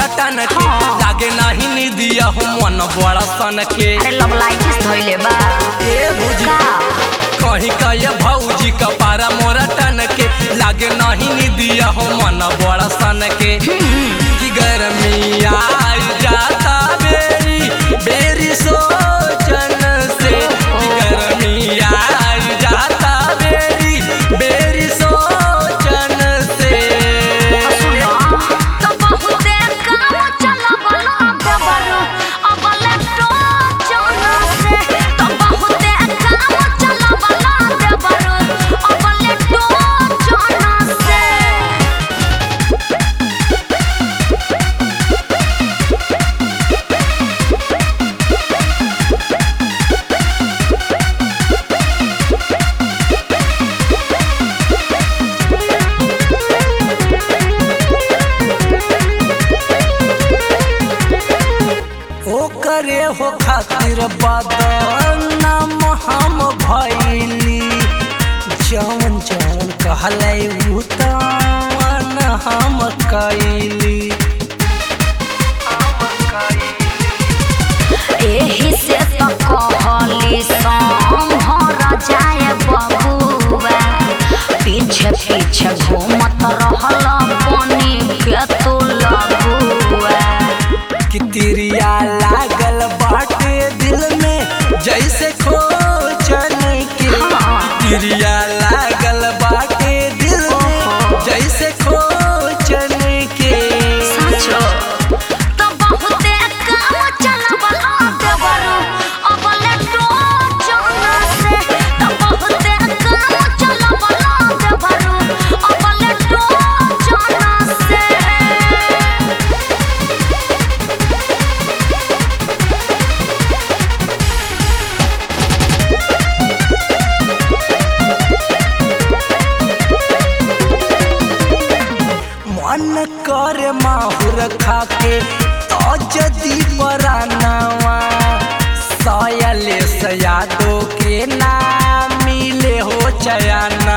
मोरा टन के हाँ। लागे नाही निदिया हो मन बड़ा सन के अरे लवलाइटिस धइले बा ए भौजी का कहीं कहे भौजी का पारा मोरा टन के लागे नहीं निदिया हो मन बड़ा सन के कि गर्मी आई जाता बेरी बेरी सोचन से कि गर्मी आई जाता बेरी बेरी सोचन से सुनो तो बहुते काम चलबला देबरू अब लेटो जाना से तो बहुते काम चलबला देबरू अब लेटो जाना से ओ करे हो खातिर बदनाम हम भैली जौन जौन कहलै उ तवन हम कैली एही से तो कहली संभर जाए बबुआ पीछे पीछे घूमत रहल बनी के तू लगुआ कि तिरिया लागल बाटे दिल में जैसे खोचन के तिरिया लागल बाटे दिल में जैसे खोचन के साचो तो बहुते काम चलबला देबरू अब लेटो जाना से तो बहुते काम चलबला देबरू अब लेटो जाना से मन करे माहुर खाके तो जदी परानावा सयले सयादो के नाम मिले हो चयाना